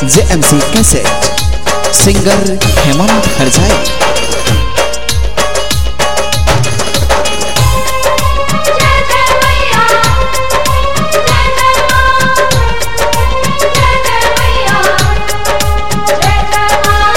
JMC cassette singer Hemant Harjai जय जय मैया जय जय मां जय जय मैया जय जय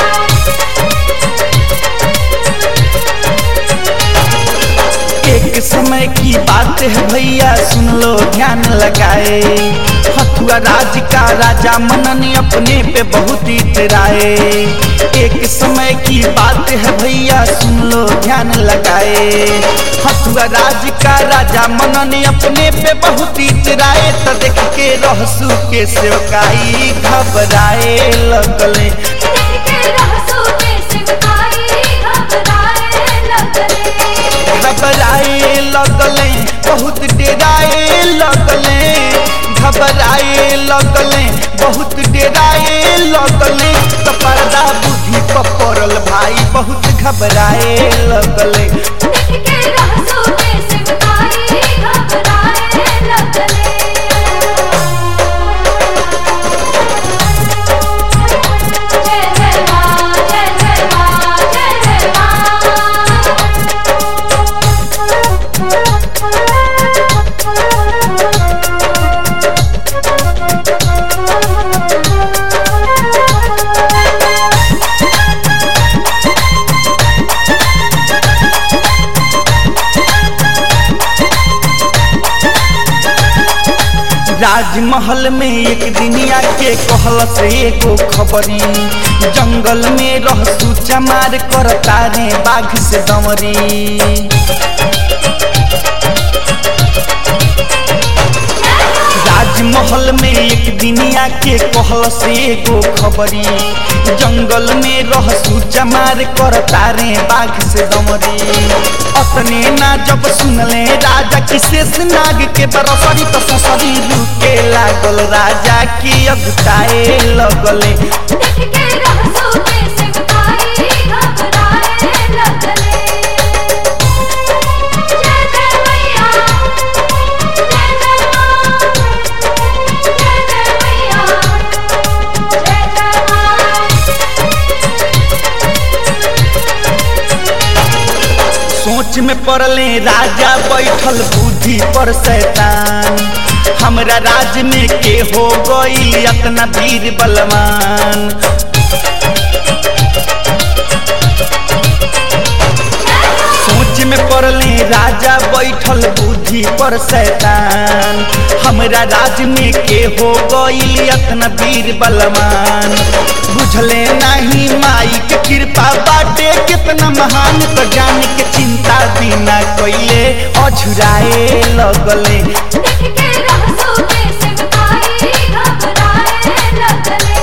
मां एक समय की बात है भैया सुन लो ध्यान लगाए हथुआ राज का राजा मनन अपने पे बहुत इतराए एक समय की बात है भैया सुन लो ध्यान लगाए हथुआ राज का राजा मनन अपने पे बहुत इतराए तो देख के रहसू के सेवकाई घबराए लगले देख के रहसू के सिमकाई घबराए लगले घबराए लगले बहुत डेराए लगले घबराए लगले बहुत डेराए लगले तो पर्दा बुद्धि पर पड़ल भाई बहुत घबराए लगले देख के रहसू के सिमकाई घबराए लगले जय जय मां जय जय मां जय जय मां राजमहल में एक दिनिया के कहल से एगो खबरी जंगल में रहसू चमार करता रे बाघ से दमरी राजमहल में एक दिनिया के कहल से एगो खबरी जंगल में रहसू जमार करता रे बाघ से दमरी अपने ना जब सुनले राजा की शेष नाग के बरसरी तो ससरी रुके लागल राजा की अगताए लगले देख के रहसू के सिमकाई घबराए लगले जय जय मैया जय जय मां जय जय मैया जय जय सोच में पड़ले राजा बैठल बुद्धि पर शैतान हमरा राज में के हो गई अतना वीर बलवान सोच में पड़ले राजा बैठल बुद्धि पर शैतान हमरा राज में के हो गई अतना वीर बलवान बुझले नहीं माई के कृपा बाटे कितना महान तो जान के चिंता बिना कोइले अझुराए लगले देख के रहसू के सिमकाई घबराए लगले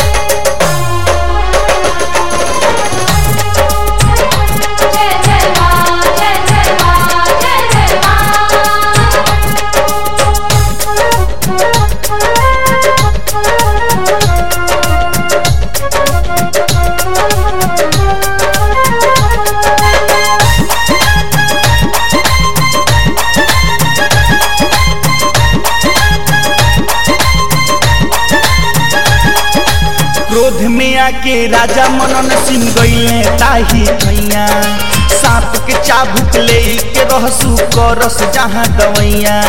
जय जय मां जय जय मां जय जय मां क्रोध में आके राजा मनन सिंह गईले ताही खैया सांप के चाबुक ले के रहसू करस जहाँ दवैया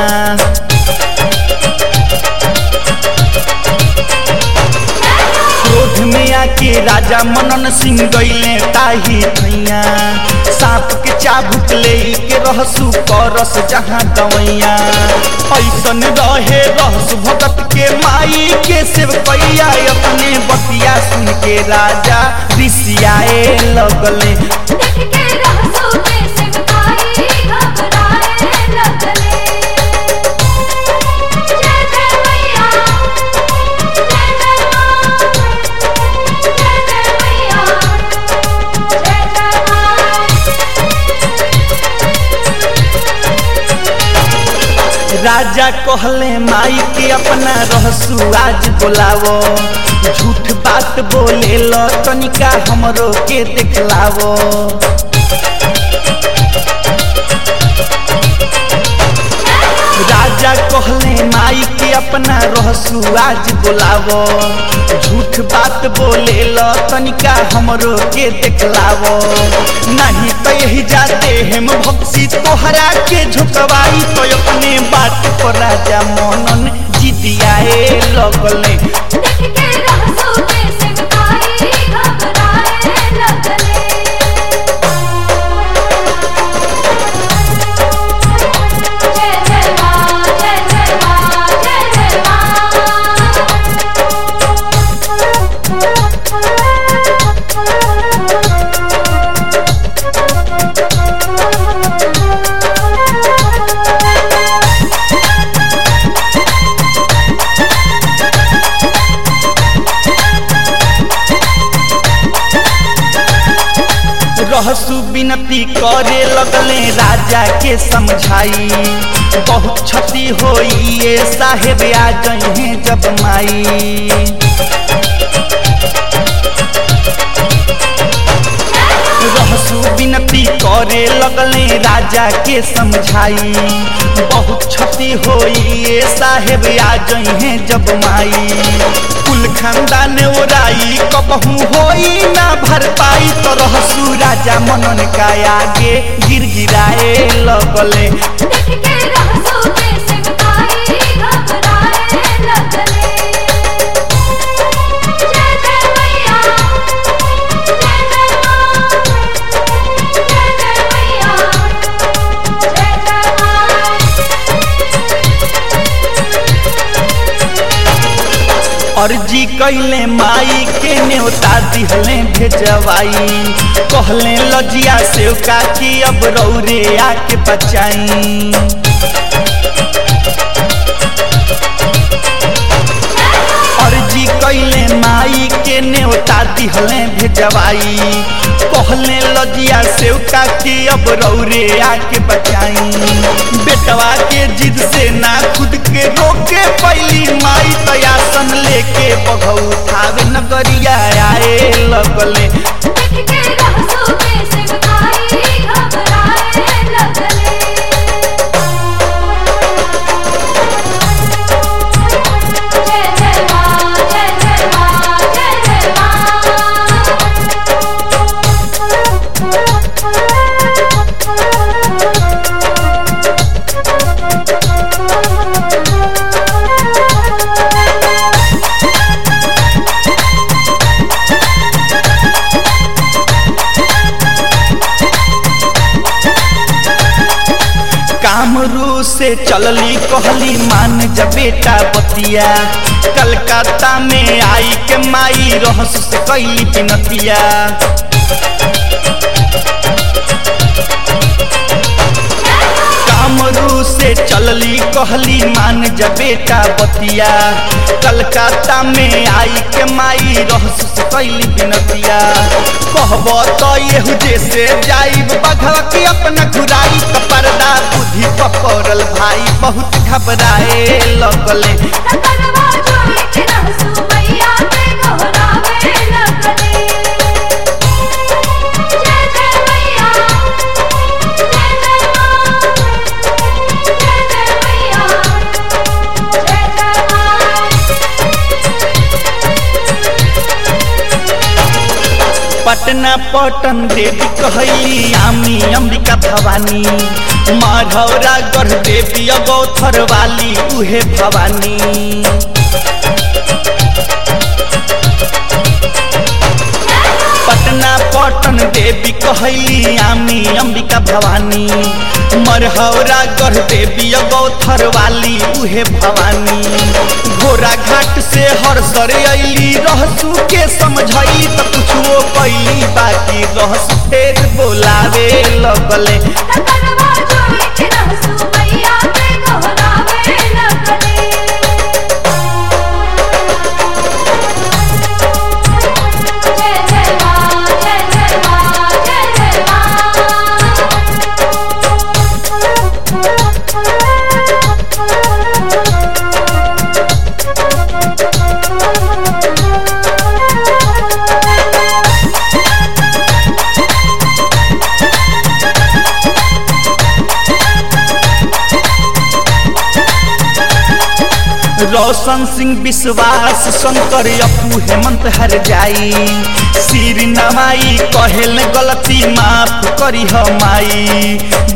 क्रोध में आके राजा मनन सिंह गईले ताही खैया सांप के चाबुक ले के रहसू करस जहाँ दवैया ऐसन रहे रहसु भगत के माई के सेवकैया अपने बतिया सुन के राजा ऋषियाए लगले देख के रहसू के सिमकाई घबराए लगले जय जय मैया जय जय मां जय जय मैया जय जय राजा कहले माई के अपना रहसु आज बोलावो झूठ बात बोले लो तनिका हमरो के देखलावो राजा कहले माई के अपना रहसु आज बोलावो झूठ बात बोले ल तनिका हमरो के देखलावो नहीं तो यही जाते हम भक्सी तोहरा के झुकवाई तो अपने बात पर राजा मनन जिदियाए लगले देख के रहसू के सिमटाई घबराए लगले जय जय माँ जय जय माँ जय जय रहसु विनती करे लगले राजा के समझाई बहुत क्षति होई ये साहेब आ जहे जब माई रहसु विनती करे लगले राजा के समझाई बहुत क्षति होई ये साहेब आ जहे जब माई कुल खानदान ओराई कबहू होई ना भर पाई तो रहसु राजा मनन का आगे गिर गिराए लगले देख के रहसू के सिमटाई घबराए लगले जय जय मैया जय जय माँ जय जय मैया जय जय माँ अर्जी कैले माई के न्योता दिहले भेजवाई कहले लजिया सेवका की अब रौरे आके बचाई अर्जी कैले माई के न्योता दिहले भेजवाई कहले लजिया सेवका की अब रौरे आके बचाई बेटवा के जिद से ना खुद के रोके पैली माई तयासन लेके बघऊ थावे नगरिया आए लगले देख के रहसू के सिमटाई घबराए लगले जय जय माँ जय जय माँ जय जय माँ कामरू से चलली कहली मान जा बेटा बतिया कलकत्ता में आई के माई रहस से कैली बिनतिया कामरू से चलली कहली मान जा बेटा बतिया कलकत्ता में आई के माई रहस से कैली बिनतिया कहब तो येहू जैसे जाइब बघवा की अपना घुराई तो पर्दा बुद्धि पकड़ल भाई बहुत घबराए लगले रतनवा जोड़ी के रहसू मैया के दोहरावे लगले जय जय मैया जय जय माँ जय जय मैया जय जय माँ पटना पटन देवी कहली आमी अंबिका भवानी माधौरा गढ़ देवी अगौथर वाली उहे भवानी पटना पटन देवी कहली आमी अंबिका भवानी मरहौरा गढ़ देवी अगौथर वाली उहे भवानी घोड़ा घाट से हर सर अली रहसू के समझई त कुछो कैली बाकी रहस फेर बोलावे लगले रतनवा जोड़ी के रहसू मैया के दोहरावे लगले जय जय माँ जय जय माँ जय जय माँ रोशन सिंह विश्वास शंकर अपू हेमंत हर जाई सिर नवाई कहेल गलती माफ करी माई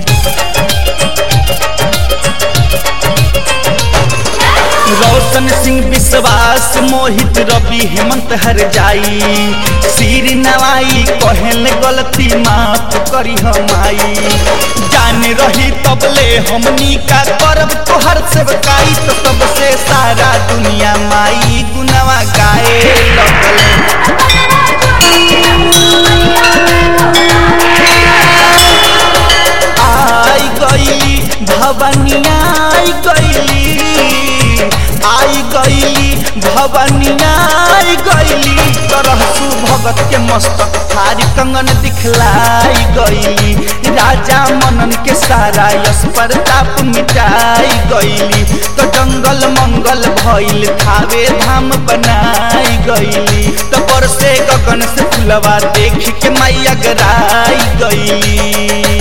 रोशन सिंह विश्वास मोहित रवि हेमंत हर जाई सिर नवाई कहेल गलती माफ करी माई जान रही तबले हमनी का करब तोहर सेवकाई तो सबसे सारा दुनिया माई गुनवा गाए लगल आई गईली भवनिया आई गईली आई गईली भवनिया आई गईली तरहसु भगत के मस्तक थारी कंगन दिखलाई गईली राजा मनन के सारा यश प्रताप मिटाई गईली तो जंगल मंगल भइल थावे धाम बनाई गईली तो बरसे गगन से फुलवा देख के मैया गराई गईली